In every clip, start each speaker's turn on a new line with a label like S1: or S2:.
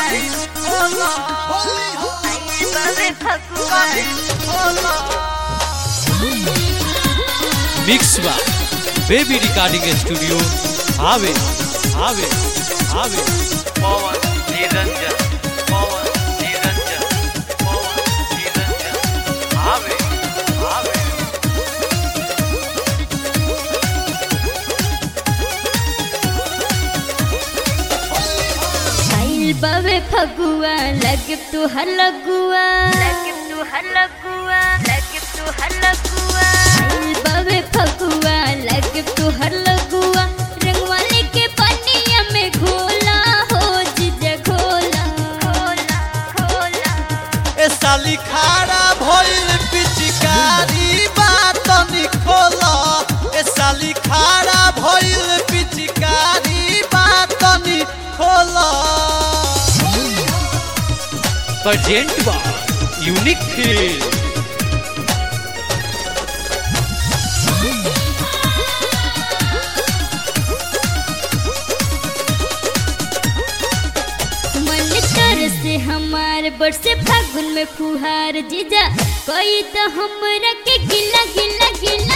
S1: mix बा baby recording studio आवे आवे आवे
S2: पवन निरंजन पवन निरंजन पवन निरंजन आवे आवे
S3: आइल बावे फगुआ लगे तू हर लगुआ लगे तू हर लगुआ लगे तू हर लगुआ आइल बावे फगुआ लगे तू हर लगुआ रंगवा लेके पनिया में घोला हो जीजा घोला घोला घोला
S4: ए साली खारा भइल पिचकारी बात निखोला ए साली खारा भइल पिचकारी बात निखोला
S1: प्रेजेंट बा यूनिक फील
S3: मन कर से हमार बरसे फागुन में फुहार जीजा कोई तो हमरा के गिला गिला गिला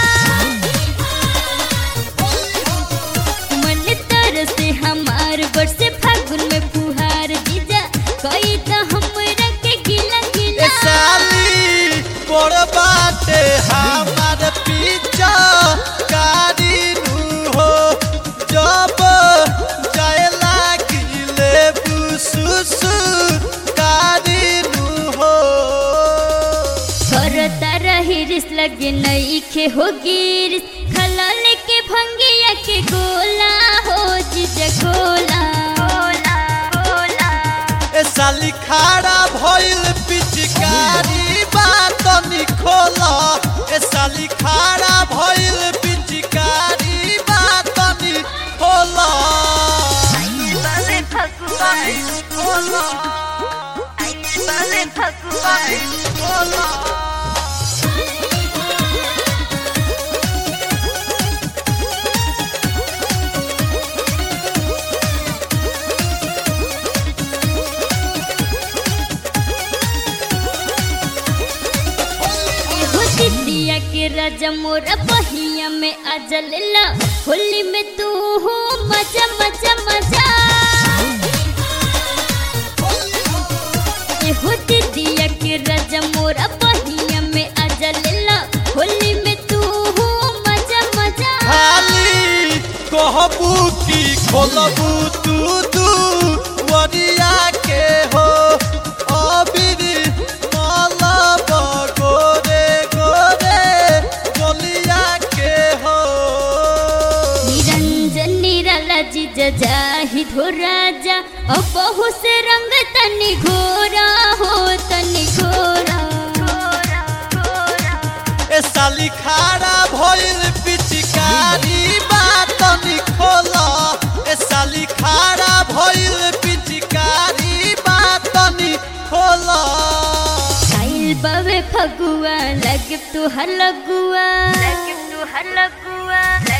S3: मन तर से हमार बरसे फागुन में फुहार जीजा कोई तो हमरा के गिला
S4: ए
S3: गिला
S4: साली बड़ बाटे हमार पीछा कारी नु हो जब जाए लागिले बुसुसु कारी नु हो
S3: करता रही रिस लगे नई खे हो गिरिस खला लेके भंगिया के गोला हो जीजा गोला गोला गोला
S4: ए साली खाड़ा भइल पिचकारी बात निखोला ए साली खाड़ा भइल पिचकारी बात निखोला
S3: बाबे फगुआ बाबे फगुआ एहो दिदिया के राजा मोरा बहिया में अजल ला होली में तू हो मजा मजा मजा एहो दिदिया के राजा मोरा बहिया में अजल ला होली में तू हो मजा मजा
S4: खाली कहबू की खोलबू तू दू वरिया के हो अबिर मलब गोरे गोरे गोलिया के हो
S3: निरंजन निराला जीजा जाहिद हो राजा और बहु से रंग तनि घोरा हो तनि घोरा घोरा घोरा
S4: ए साली खारा भइल पिचकारी बात निखोला ए साली खारा भइल पिचकारी बात निखोला
S3: आइल बावे फगुआ लगे तू हर लगुआ लगे तू हर लगुआ